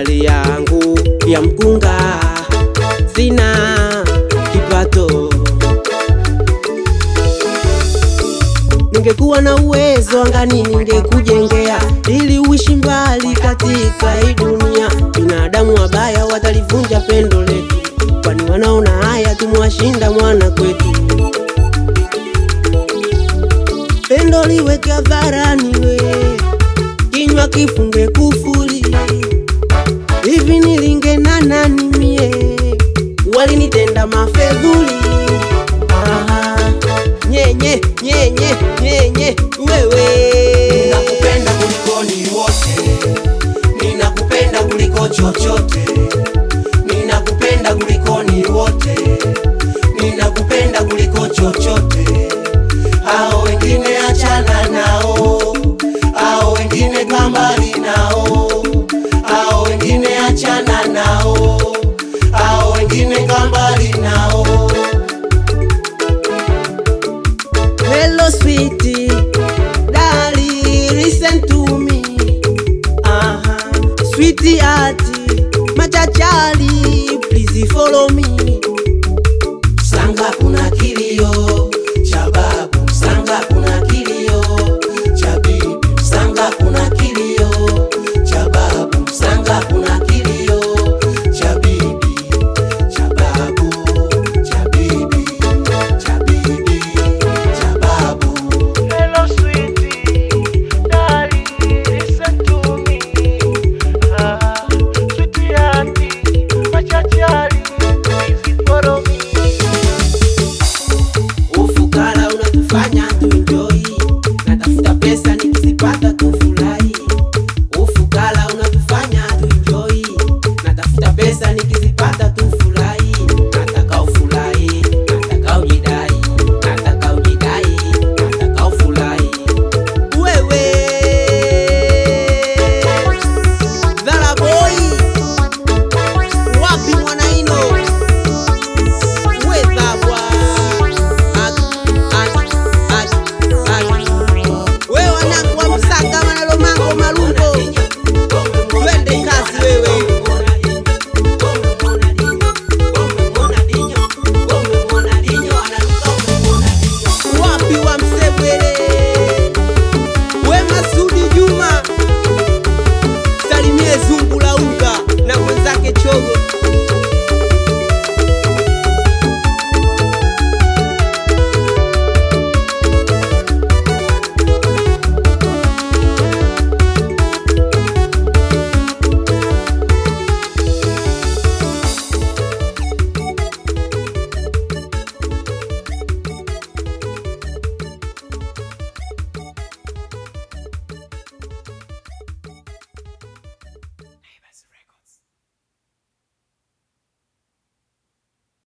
hali yangu ya mkunga, sina kipato. Ningekuwa na uwezo angani, ningekujengea ili uishi mbali katika hii dunia. Binadamu wabaya watalivunja pendo letu, kwani wanaona haya tumewashinda mwana kwetu. Pendo liweke hadharani, we kinywa kifunge kufuli. Hivi nilinge na nani mie, walinitenda mafedhuli. Aha, nyenye nyenye nyenye, wewe Ninakupenda kuliko ni wote, ninakupenda kuliko chochote, ninakupenda kuliko ni wote, ninakupenda kuliko chochote. Hao wengine achana nao, hao wengine kambali nao, hao wengine achana nao, hao wengine kambali nao. Hello sweetie, darling, listen to me. Aha, sweetie hearty, machachari, please follow me. Sanga kuna kilio cha babu, Sanga kuna kilio cha bibi, Sanga kuna kilio cha babu, Sanga kuna kilio cha bibi, cha babu, cha bibi, cha bibi, cha babu. Hello sweetie, darling, listen to me. Ah, sweetie auntie, machachari, please follow me. Ufukara unatufanya tuenjoy, natafuta pesa nikizipata tufurahi. Ufukara unatufanya tuenjoy, natafuta pesa nikizipata tufurahi. Nataka ufurahi, nataka ujidai, nataka ujidai, nataka ufurahi. Wewe Zara boy, wapi mwanaino? Wezabwa wewe wanangu wa Msanga Manalomango Malungo, twende kazi wewe. Wapi wa Msebwele, we Masudi Juma, salimie zungu la unga na mwenzake chogo